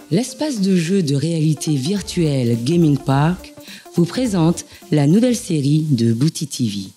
l'espace de jeu de réalité virtuelle Gaming Park vous présente la nouvelle série de Booty TV.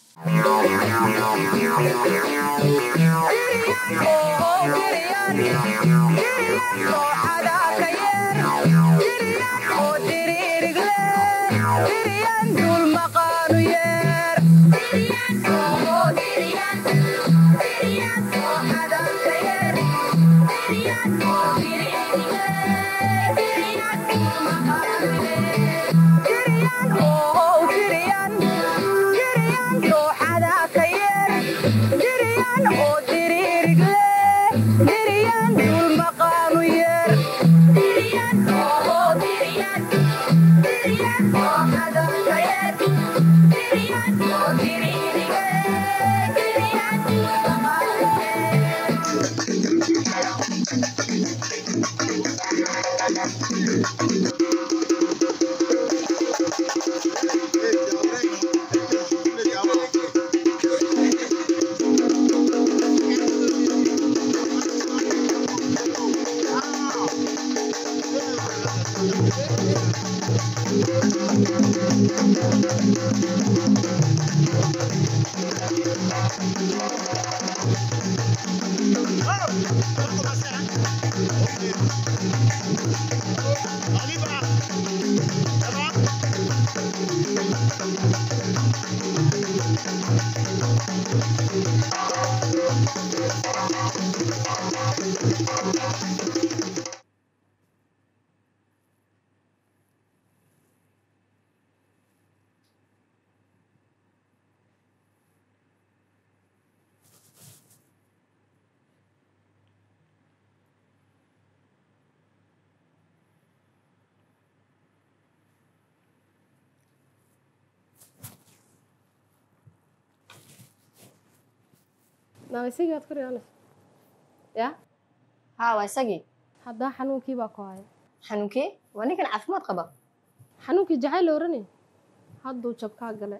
ma isagii aad ku riyoonaysa ya haa waa isagii haddaa xanuunkii baa ku haya xanuunkee waa ninkan caafimaad qaba xanuunkii jacayl la oranay hadduu jabkaa gale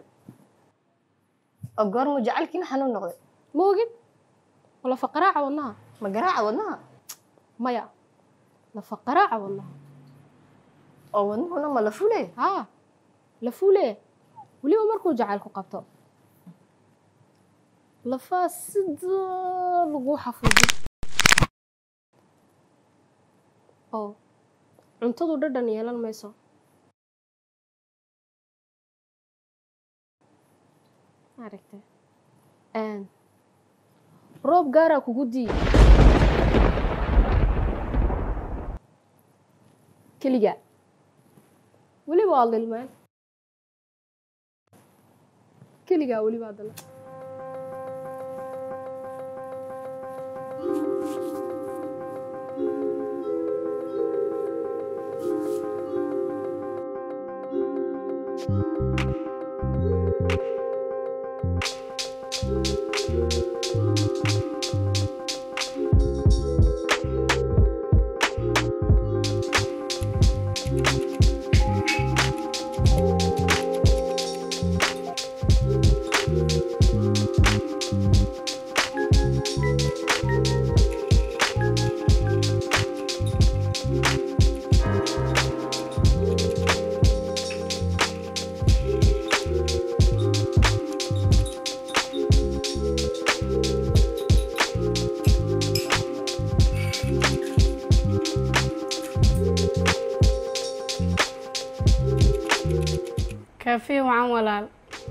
oo goormuu jacaylkiina xanuun noqday ma ogid lafa qaraaca wadnaha ma garaaca wadnaha maya lafa qaraaca wadnaha oo wadnuhuna ma la fule haa la fuule weliba markuu jacaylku qabto lafaa sidaa lagu xafuudo oo cuntadu dhadhan yeelan mayso maaragta roob gaaraa kugu dii keliga weliba waa lilmeen keligaa weliba haddana kaafiye wacan walaal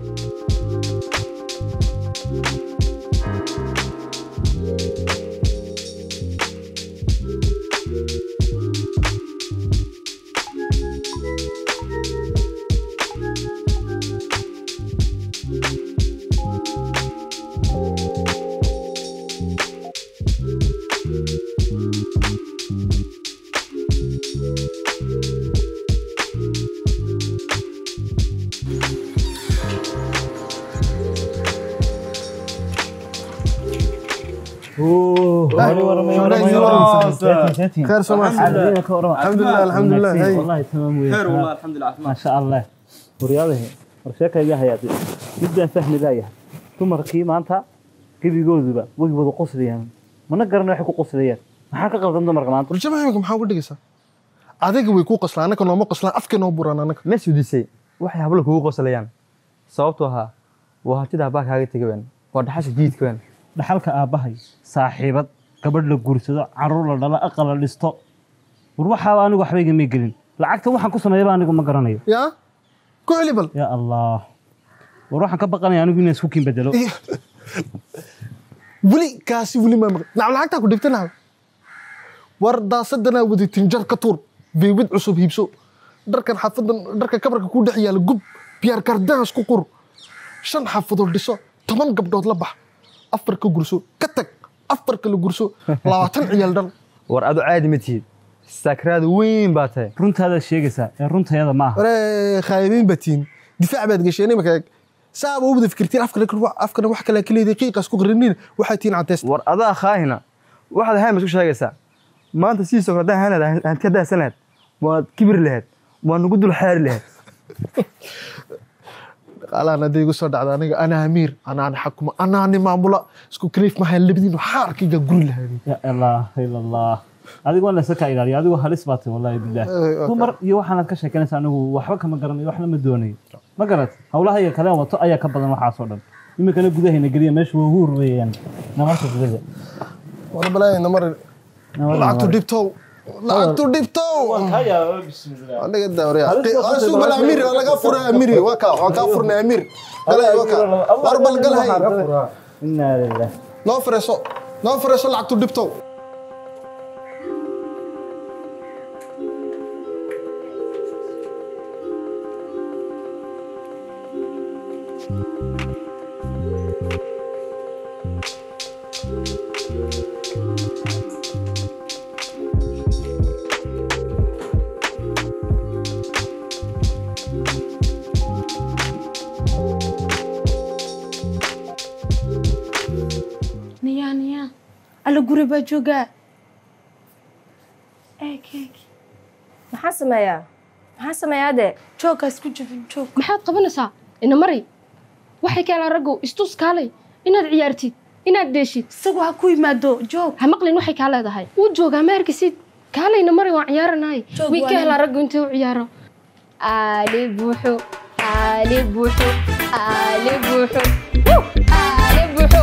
خير سماح الحمد لله الحمد لله هاي والله تمام ويا خير والله الحمد لله ما شاء الله waryaadahe warsheekayga hayaade midbaan fahmi laayahay dumarkii maanta gebigooduba way wada qoslayaan mana garana waxay ku qoslayaan maxaa ka qaldan dumarka maanta warjamaha imika maxaa uga dhigaysaa adiga way kuu qoslaan annaka nooma qoslaan afka noo buraan annaka ma sudisay waxay hablo kugu qoslayaan sababtoo ahaa waa hantida abbaa kaaga tega weyn waa dhaxasha jiidka weyn dhaxalka aabbahay saaxiibad gabadh la guursado caruur la dhalo aqal la dhisto war waxaaba anigu waxba igama gelin lacagta waxaan ku sameeyaba anigu ma garanayo yaa ku celi bal yaa allah war waxaan ka baqanaya anigu inaan isku kiin bedelo weli kaasi weli maa maqan nacam lacagtaa ku dhigta nacam war daasadanaa wadatin jar ka tuur beebid cusub hiibso dharkan xaafadan dharka kabarka ku dhex yaala gub biyaar gardaas ku qur shan xaafadood dhiso toban gabdhood la bax afar ka gurso ka tag afar kala gurso labaatan ciyaal dhal war adu caadi ma tihid sakraada weyn baa tahay runtaadaad sheegaysaa ee runtayada ma aha waree khaayibiin batiin difaac baad gasheen imika saaba u wada fikirtiin afkana wax kale ka leedahay qiiqaas ku qarinin waxay tihiin caddeys war adaa khaahina waxaad ahayn baad isku sheegaysaa maanta sidiisoo kale haddaan ahaan lahayd aad ka daasan lahayd waad kibir lahayd waa nagu dul xaari lahayd dhaqaalahan hadday igu soo dhacda aniga anaa amiir anaani xakuma anaani maamula isku kaliif mahayn labadiinu xaarkayga guri lahayd yaa ilaaha ila allah adigu waa layska kaa ilaaliya adigu halis baa tahay wallahi billaah dumar iyo waxaanaad ka sheekanaysa anigu waxba kama garanayo waxna ma doonayo ma garat howlaha iyo kaleen wato ayaa ka badan waxaasoo dhan iminkana gudahayna geliya meesha waa huur weeyaan namarka gudada war balaayi namar lacagtu dhibtow lacagtu dhibtow aniga daawriya asu bal amiir waa laga furay amiir waa ka waa ka furnay amiir galay waa ka war bal galay inaa lilah noo fireso noo fireso lacagtu dhibtow niyaa niyaa alla guri baa joogaa eeg eeg maxaa sameeyaa maxaa sameeyaa dee jooggaas ku jabin joog maxaad qabanaysaa ina mari waxay kaalaan raggow istus kaalay inaad ciyaartid inaad dheeshid isagu ha ku yimaado joog ha maqlin waxay kaa leedahay wuu joogaa ma arkisid kaalayna mari waan ciyaaranahay Joog way waa ka nin. helaa raggu intuu ciyaaro aali buuxo aali buuxo aali buuxo Wuu! aali buuxo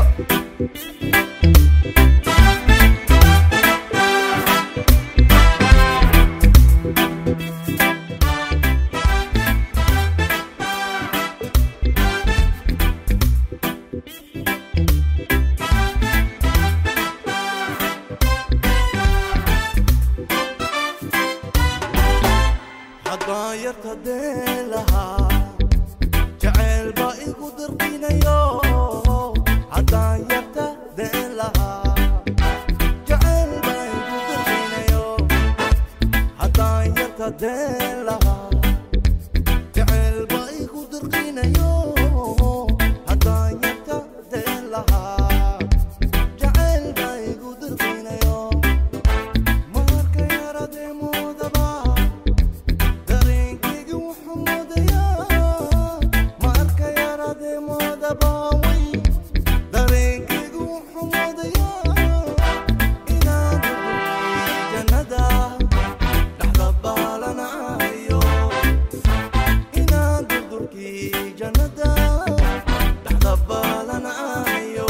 haddaan yarta deen lahaa jacayl baa igu dirqinayo haddaan yarta deen lahaa jacayl baa igu dirqinayo haddaan yarta deen lahaa jacayl baa igu dirqinayo haddaan yarta deen lahaa jacayl baa igu dirqinayo marka yaradee moodabaa dareenkayga wuxuu moodayaa ma arka yaradee moodabaaway dareenkayga wuxuu moodayaa inaan jannada dhexda baalanayo inaan durdurkii jannada dhexda baalanayo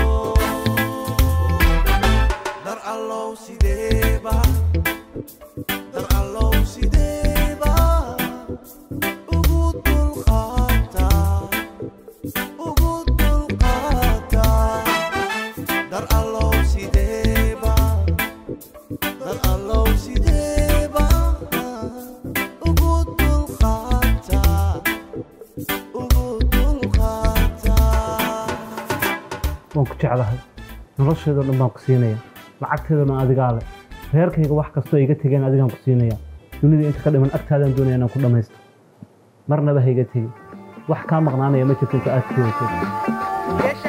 dar allow sideeba dar allow sideeba ugu dulqaataa ugu dulqaataa dar allow sideeba dar allow sideeba ugu dulqaataa ugu dulqaataa waan ku jeclahay nolosheedoo dhan baan ku siinaya lacagteedana adigaa leh reerkayga wax kastoo iga tegeen adigaan ku siinaya dunida inta ka dhiman agtaadaan doonaya inaan ku dhammaysto marnaba ha iga tegin wax kaa maqnaanaya ma jirto inta aad ka weyso